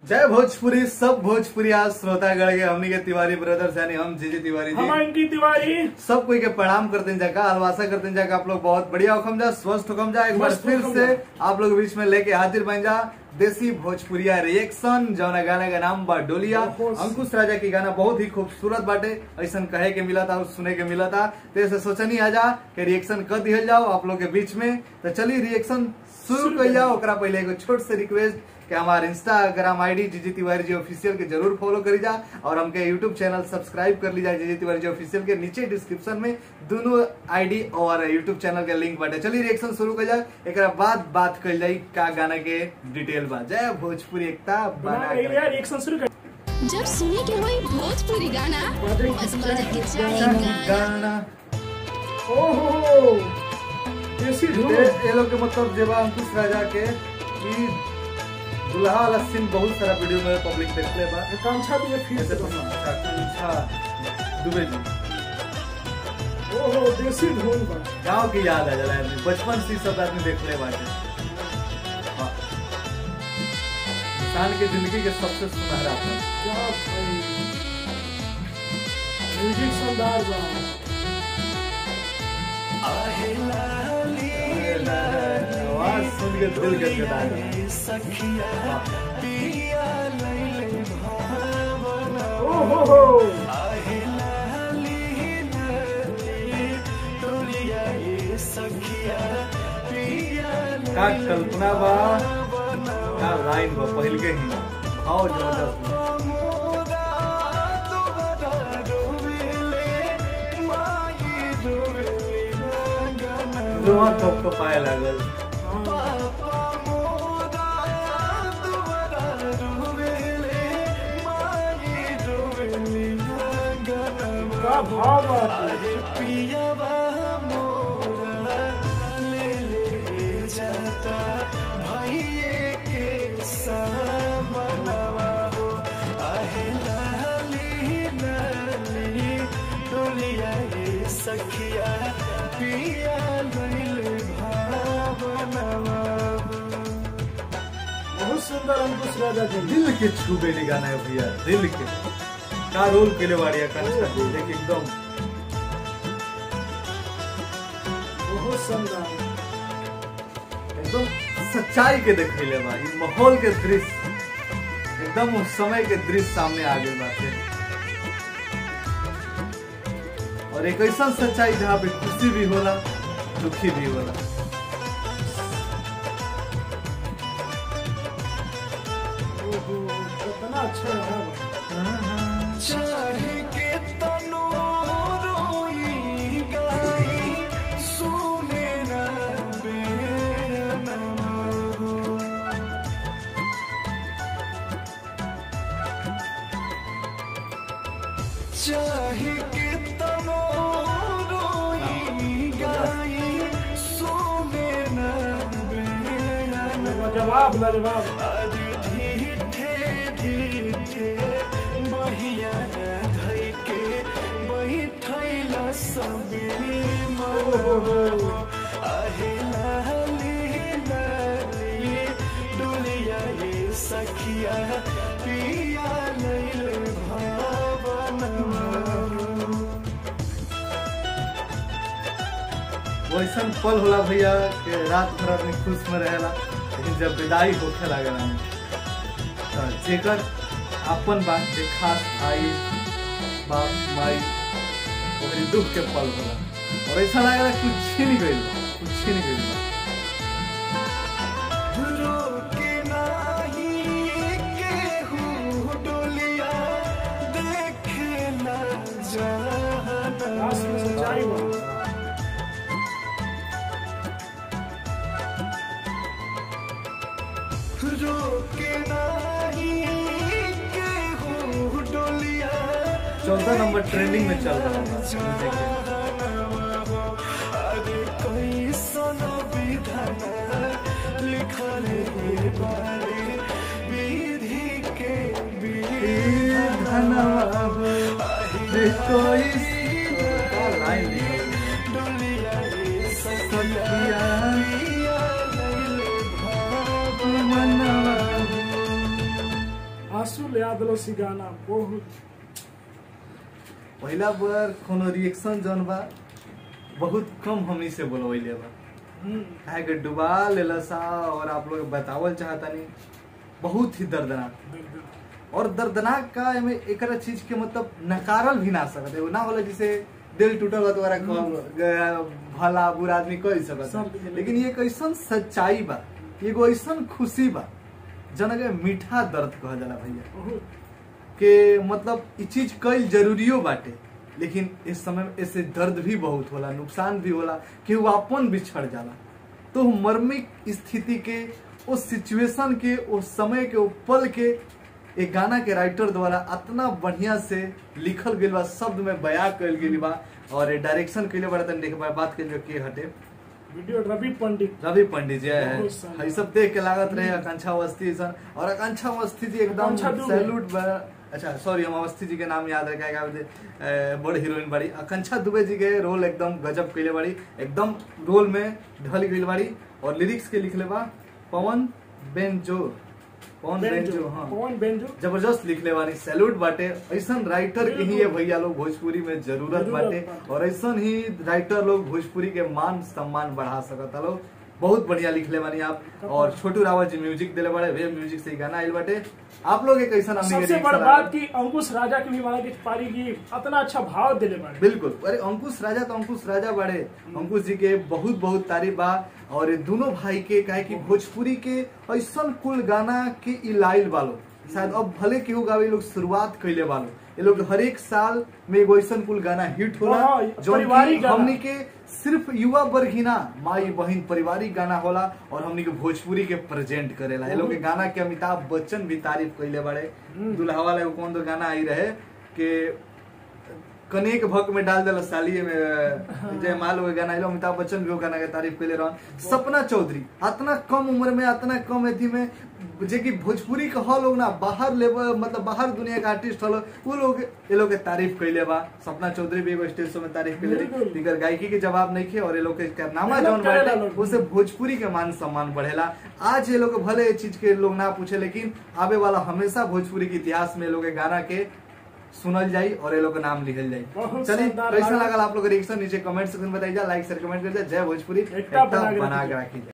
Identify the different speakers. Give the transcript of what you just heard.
Speaker 1: जय भोजपुरी सब भोजपुरी आज श्रोतागण के हमनी के तिवारी ब्रदर्स यानी हम जीजी तिवारी
Speaker 2: हम
Speaker 1: जी
Speaker 2: अंकित तिवारी
Speaker 1: सब कोई के प्रणाम करते हैं जगह अलवासा करते हैं जगह आप लोग बहुत बढ़िया हुकम जा स्वस्थ हुकम जा एक बार
Speaker 2: मस्त
Speaker 1: फिर
Speaker 2: हुकम
Speaker 1: से
Speaker 2: जा।
Speaker 1: आप लोग बीच में लेके हाजिर बन जा देसी भोजपुरिया रिएक्शन जौना गाना का नाम बा डोलिया
Speaker 2: बहुत-
Speaker 1: अंकुश राजा की गाना बहुत ही खूबसूरत बाटे ऐसा कहे के मिला था और सुने के मिला था तो ऐसे सोचनी आ जा कि रिएक्शन कर दिया जाओ आप लोग के बीच में तो चलिए रिएक्शन शुरू
Speaker 2: शुरू
Speaker 1: कर
Speaker 2: कर
Speaker 1: जाओ ओकरा पहले एगो छोट से रिक्वेस्ट कि हमारे इंस्टाग्राम आईडी जीजी तिवारी जी ऑफिशियल के जरूर फॉलो करी जा और हमके यूट्यूब चैनल सब्सक्राइब कर ली जा जीजी तिवारी जी ऑफिशियल के नीचे डिस्क्रिप्शन में दोनों आईडी और यूट्यूब चैनल के लिंक बाटे चलिए रिएक्शन शुरू कर जाए एक बाद बात कर जाई का गाना के डिटेल बा जय भोजपुरी एकता
Speaker 2: बना
Speaker 1: बना
Speaker 2: रही
Speaker 1: कर।
Speaker 2: है रिएक्शन शुरू कर
Speaker 3: जब सुने के होई भोजपुरी गाना बस बजे के चाही गाना
Speaker 1: गाना
Speaker 2: ओहो देसी धूम
Speaker 1: ये ये लोग के मतलब जेबा अंकुश राजा के ई दुल्हा वाला सीन बहुत सारा वीडियो में पब्लिक देखले बा
Speaker 2: आकांक्षा भी है फिर
Speaker 1: ऐसे
Speaker 2: से
Speaker 1: तो
Speaker 2: बना।
Speaker 1: अच्छा दुबे जी
Speaker 2: ओहो देसी धूम बा
Speaker 1: गांव की याद आ जाला आदमी बचपन से ही सब आदमी देखले बाटे हाँ। इंसान के जिंदगी के सबसे सुनहरा पल
Speaker 2: क्या भाई म्यूजिक शानदार बा
Speaker 1: आवाज सुन के दिल गदगदा गया
Speaker 2: ओहो हो
Speaker 1: का कल्पना बा का लाइन बा पहिल के ही भाव जबरदस्त बा। रोआ कब को पाए लागल
Speaker 2: का भाव बा बहुत सुंदर अंकुश राजा जी
Speaker 1: दिल के छूबे ली गाना है भैया दिल के का रोल के लिए बाड़िया कनिष्ठा जी देख एकदम
Speaker 2: बहुत सुंदर
Speaker 1: एकदम सच्चाई के देखले बा ई माहौल के दृश्य एकदम उस समय के दृश्य सामने आ गए बाटे और एक ऐसा सच्चाई जहाँ पे खुशी भी होला दुखी भी होला
Speaker 2: ओहो कितना अच्छा है
Speaker 4: चाहे के तनो रोई गाई सोने न बेना
Speaker 2: जवाब लाजवाब
Speaker 4: अरे ढीठे ढीठे बहिया धई के बैठैला सबे मरो आहे लाली लाली डोलिया ये सखिया पिया लैले भावना
Speaker 1: वैसन पल होला भैया कि रात भर आदमी खुश में रहेला लेकिन जब विदाई होखे लागला तो जेकर अपन बात के खास भाई बाप माई ओकरी दुख के पल होला और ऐसा लागला कुछ छीन गइल बा, कुछ छीन गइल बा।
Speaker 4: रोके नाही केहू डोलिया देखे ना जाना
Speaker 2: लास्ट में सच्चाई बा
Speaker 4: रोके नाही केहू डोलिया
Speaker 1: चौदह नंबर ट्रेंडिंग में चल रहा था म्यूजिक के।
Speaker 4: अरे कैसन विधान लिखल ये बारे विधि के विधान
Speaker 1: धनवा जे कोई का लाइन निकल गई।
Speaker 4: डोलिया ये
Speaker 1: सखिया
Speaker 4: सखिया लैले भाव
Speaker 1: मनवा
Speaker 2: आंसू ले आ दिलो सी गाना बहुत
Speaker 1: पहला बार कोनो रिएक्शन जौन बा बहुत कम हमनी से बोलवैले बा
Speaker 2: हम्म,
Speaker 1: काहे के डुबा लेला सा और आप लोग बतावल चाहतानी बहुत ही दर्दनाक
Speaker 2: बिल्कुल।
Speaker 1: और दर्दनाक का एमे एकरा चीज के मतलब नकारल भी ना सकत है ना होला जिसे दिल टूटल तो ओकरा कह- ग- भला बुरा आदमी कह सकत
Speaker 2: सब
Speaker 1: है
Speaker 2: के
Speaker 1: लेकिन ये एक ऐसन सच्चाई बा एगो ऐसन खुशी बा जना के मीठा दर्द कह जाला भैया
Speaker 2: बहुत
Speaker 1: के मतलब ई चीज कईल जरूरियो बाटे लेकिन इस समय में इससे दर्द भी बहुत होला नुकसान भी होला कि वो अपन बिछड़ जाला तो मर्मिक स्थिति के उस सिचुएशन के उस समय के उस पल के एक गाना के राइटर द्वारा इतना बढ़िया से लिखल गेल बा शब्द में बयां कल गेल बा और डायरेक्शन के लिए बड़ा तन देखे बात के के हटे
Speaker 2: वीडियो रवि पंडित
Speaker 1: रवि पंडित जी है
Speaker 2: बहुत सारा।
Speaker 1: ये सब देख के लागत रहे आकांक्षा अवस्थी सन और आकांक्षा अवस्थी जी एकदम
Speaker 2: आकांक्षा दुबे।
Speaker 1: सैल्यूट बा- अच्छा सॉरी हम अवस्थी जी के नाम याद रखे क्या बोलते अ, बड़ हीरोइन बाड़ी आकांक्षा दुबे जी के रोल एकदम गजब कैले बाड़ी एकदम रोल में ढल गई बाड़ी और लिरिक्स के लिखले बा Pawan Banjo Pawan Banjo
Speaker 2: Banjo
Speaker 1: हाँ
Speaker 2: पवन बेंजो
Speaker 1: जबरदस्त लिखले बानी सैल्यूट बाटे ऐसन राइटर के ही ये भैया लोग भोजपुरी में जरूरत
Speaker 2: जरूरत
Speaker 1: बाटे
Speaker 2: बाटे।
Speaker 1: और ऐसन ही राइटर लोग भोजपुरी के मान सम्मान बढ़ा सकता लोग बहुत बढ़िया लिखले बानी आप और छोटू रावत जी म्यूजिक दिले बड़े वे म्यूजिक से ही गाना आइल बाटे आप लोग एक ऐसा
Speaker 2: सबसे बड़ बात की अंकुश राजा के भी माना कि पारी की इतना अच्छा भाव दिले बाड़े
Speaker 1: बिल्कुल अरे अंकुश राजा तो अंकुश राजा बड़े अंकुश जी के बहुत बहुत तारीफ बा और ये दोनों भाई के काहे कि भोजपुरी के ऐसन कुल गाना के ई लाइल बालो शायद अब भले केहू गावे लोग शुरुआत कैले बालो ये लोग हर एक साल में एगो ऐसन कुल गाना हिट होला
Speaker 2: हाँ,
Speaker 1: जो
Speaker 2: पारिवारिक गाना।
Speaker 1: हमनी के सिर्फ युवा वर्ग ही ना माई बहन पारिवारिक गाना होला और हमनी के भोजपुरी के प्रेजेंट करेला ये लोग के गाना के अमिताभ बच्चन भी तारीफ कैले बड़े दुल्हा वाला एगो कौन तो गाना आई रहे कि कनेक भक में डाल दिल सालिए में जय माल वो गाना आइलो अमिताभ बच्चन भी वो गाना के तारीफ कैले रहन सपना चौधरी इतना कम उम्र में इतना कम अथी में जे कि भोजपुरी के हल लोग ना बाहर लेवल मतलब बाहर दुनिया के आर्टिस्ट हल वो लोग ये लोग के तारीफ कैले बा सपना चौधरी भी एगो स्टेज शो में तारीफ कैले रही
Speaker 2: बिल्कुल।
Speaker 1: दिगर गायकी के जवाब नहीं खे और ये लोग के कारनामा
Speaker 2: मेहनत
Speaker 1: जौन
Speaker 2: करेला
Speaker 1: बाटे
Speaker 2: लोग।
Speaker 1: उसे भोजपुरी के मान सम्मान बढ़ेला आज ये लोग भले ये चीज के लोग ना पूछे लेकिन आवे वाला हमेशा भोजपुरी के इतिहास में ये लोग के गाना के सुनल जाई और ये लोग के नाम लिखल जाई
Speaker 2: बहुत
Speaker 1: चलिए
Speaker 2: शानदार
Speaker 1: कैसा
Speaker 2: लगा।
Speaker 1: लागल आप लोग रिएक्शन नीचे कमेंट सेक्शन में बताइए लाइक शेयर कमेंट कर जाए जय भोजपुरी
Speaker 2: एकता बना के
Speaker 1: बना
Speaker 2: रखिए।
Speaker 1: के रखी जाए